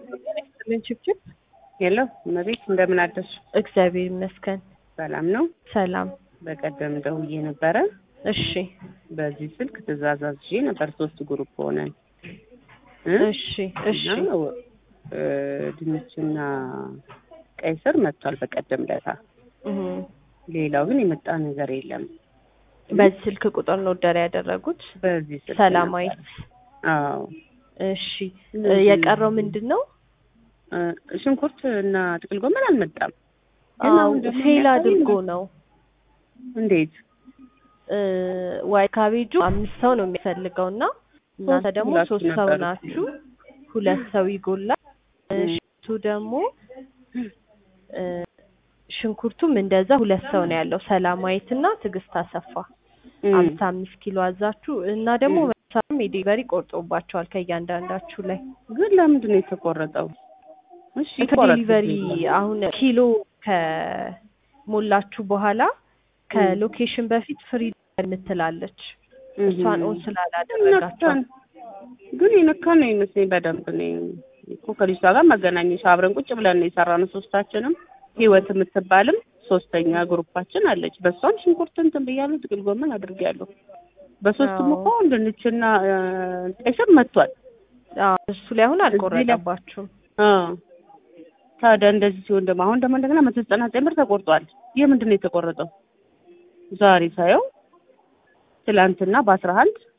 ምን ችብችብ ሄሎ እመቤት እንደምን አደርሽ? እግዚአብሔር ይመስገን ሰላም ነው። ሰላም። በቀደም ደውዬ ነበረ። እሺ በዚህ ስልክ ትእዛዝ አዝዤ ነበር። ሶስት ግሩፕ ሆነን እ? እሺ እሺ እና እ፣ ድንችና ቀይ ስር መጥቷል በቀደም ለታ። እህ። ሌላው ግን የመጣ ነገር የለም። በዚህ ስልክ ቁጥር ነው ደር ያደረጉት በዚህ ስልክ ሰላማዊት። ነበር። አዎ እሺ እ፣ የቀረው ምንድን ነው? እ፣ ሽንኩርት እና ጥቅል ጎመን አልመጣም። ግን አዎ አሁን ደግሞ ፌል የሚያሳየኝ- አድርጎ ነው እንዴት እ፣ ዋይ ካቤጁ አምስት ሰው ነው የሚፈልገው እና እናንተ ሶስት ደግሞ ሁላችሁ ሶስት ሰው ነበሩ። ናችሁ። ሁለት ሰው ይጎላል። እ፣ እ። ሽንኩርቱ ደግሞ እ፣ ሽንኩርቱም እንደዛ ሁለት ሰው ነው ያለው ሰላማዊት እና ትዕግስት አሰፋ እ፣ አምሳ አምስት ኪሎ አዛችሁ እና ደግሞ እ። መሳም የዴሊቨሪ ቆርጦባቸዋል ከእያንዳንዳችሁ ላይ ግን ለምንድን ነው የተቆረጠው? እሺ ይቆረጥ። ከዴሊቨሪ አሁን ኪሎ ከሞላችሁ በኋላ ከሎኬሽን በፊት ፍሪ የምትላለች እሷን ኦን ስላላደረጋቸው ነካን ግን የነካን ነው ይመስለኝ በደንብ እኔ እኮ ከልጅቷ ጋር መገናኘሽ አብረን ቁጭ ብለን ነው የሰራነው ሶስታችንም ህይወት የምትባልም ሶስተኛ ግሩፓችን አለች በሷም ሽንኩርት እንትን ብያለሁ ጥቅል ጎመን አድርጌያለሁ በሶስቱም አዎ። እኮ ድንችና እ፣ ቀይ ስር መጥቷል አዎ፣ እሱ ላይ አሁን እዚህ ላይ- አልቆረጠባችሁም አ ታዲያ እንደዚህ ሲሆን ደግሞ አሁን ደግሞ እንደገና መቶ ዘጠና ዘጠኝ ብር ተቆርጧል ይህ ምንድን ነው የተቆረጠው ዛሬ ሳየው ትላንትና በአስራ አንድ